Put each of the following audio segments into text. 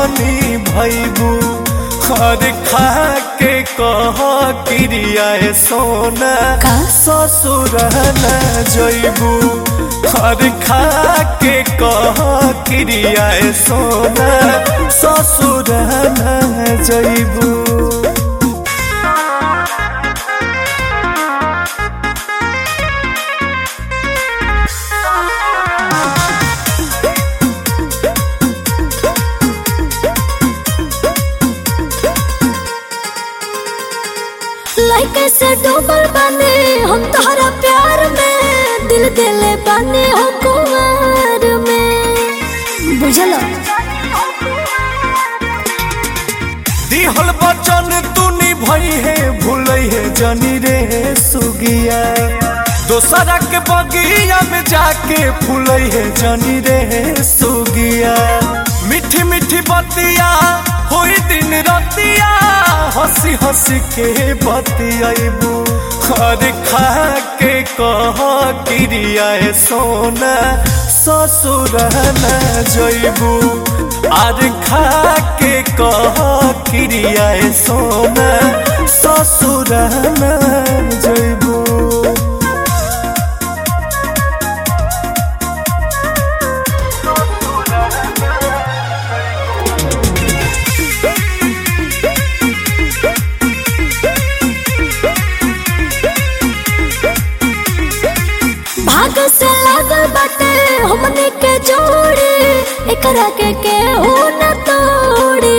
धनी भैबू हर खा के कह क्रिया सोना का? ससुर न जैबू हर खा के कह क्रिया सोना ससुर न जैबू लाइक से डूबल बने हम तोहरा प्यार में दिल दिले बने हो कुमार में बुझल दिहल बचन तू निभई है भूलई है जनी रे सुगिया दोसरा के बगिया में जाके फूलई है जनी रे सुगिया मीठी मीठी बतिया होई दिन रतिया हंसी हंसी के बतियाबू हर खा के कह क्रिया सोना ससुर न जैबू आर खा के कह क्रिया सोना ससुर न जैबू भाग से लागल बाटे हमने के जोड़ी एकरा के केहू न तोड़ी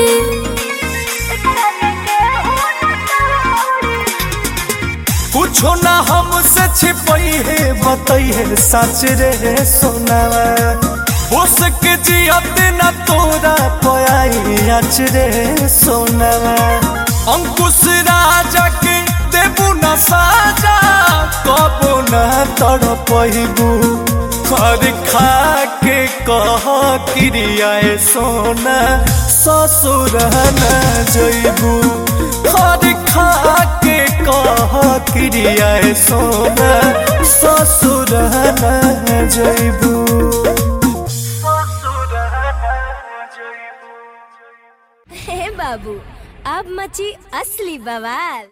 कुछो ना हमसे छिपई है बतई है सच रे सोनावा बोस के जियत न तोरा पयाई अच रे सोनावा अंकुश राजा के देबू न साजा कबो न तड़पैबू खर खा के कह क्रिया सोना ससुर न जैबू खर खा के कह क्रिया सोना ससुर न जैबू हे बाबू अब मची असली बवाल